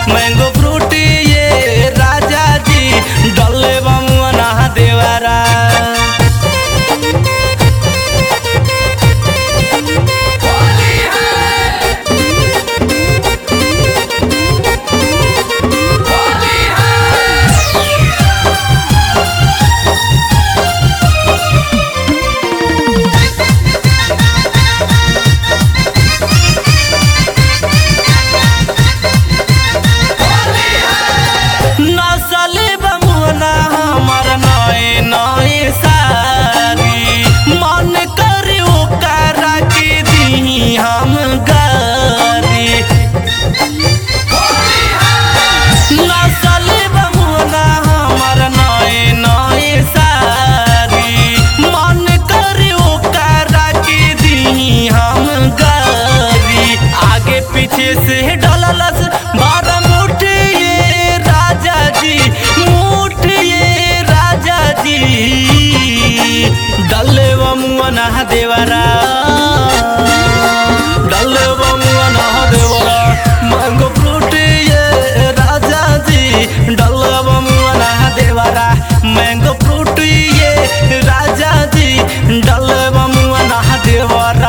Mango fruit ये राजा जी डले बमुआ ना देवरा नसले बमुना हमर नए नए सारी मन करे ओकरा के दी हम गारी नसले बमुना हमर नए नए सारी मन करे ओकरा के दी हम गारी आगे पीछे से डललस बारह मुठ ये राजा जी मुठ ये राजा जी डले बमुना देवरा डले बमुना देवरा मैंगो फ्रूट ये राजा जी डले बमुना देवरा मैंगो फ्रूट ये राजा जी डले बमुना देवरा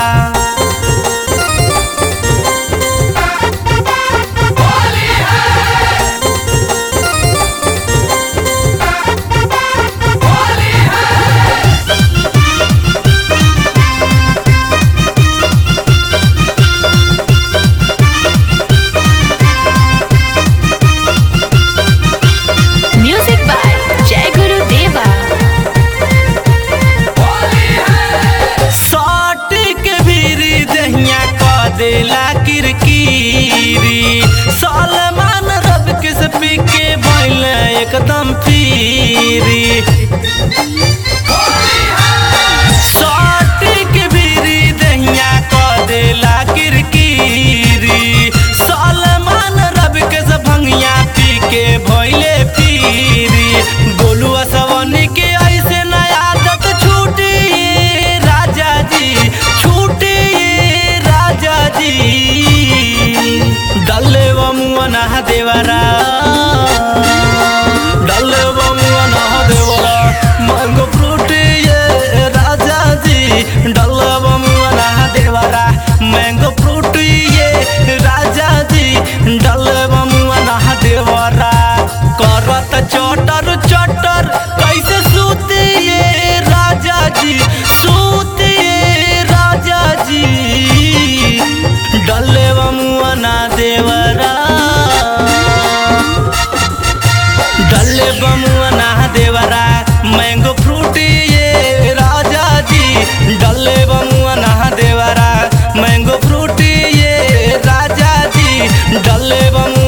Music by Jai Guru Deva. साट के भीरी दहिया क देला किरकिरी सलमान रब के से पी के भइल एकदम पीरी साट के भीरी दहिया क देला किरकिरी सलमान रब के से भंगिया पी के भइले पीरी गोलुआ सवनी के ऐसे नया आदत छूटी राजा जी छूटी राजा जी डल्ले बमुआ ना देवरा डल्ले बमुआ ना देवरा मैंगो फ्रूट ये राजा जी डल्ले बमुआ ना देवरा मैंगो फ्रूट ये राजा जी डल्ले बमुआ ना देवरा करत चटर चटर कैसे सूती ये राजा जी सूती ये राजा जी डल्ले बमुआ ना देवरा डल्ले बमुआ ना देवरा मैंगो फ्रूट ये राजा जी डल्ले बमुआ ना देवरा मैंगो फ्रूट ये राजा जी डल्ले बमुआ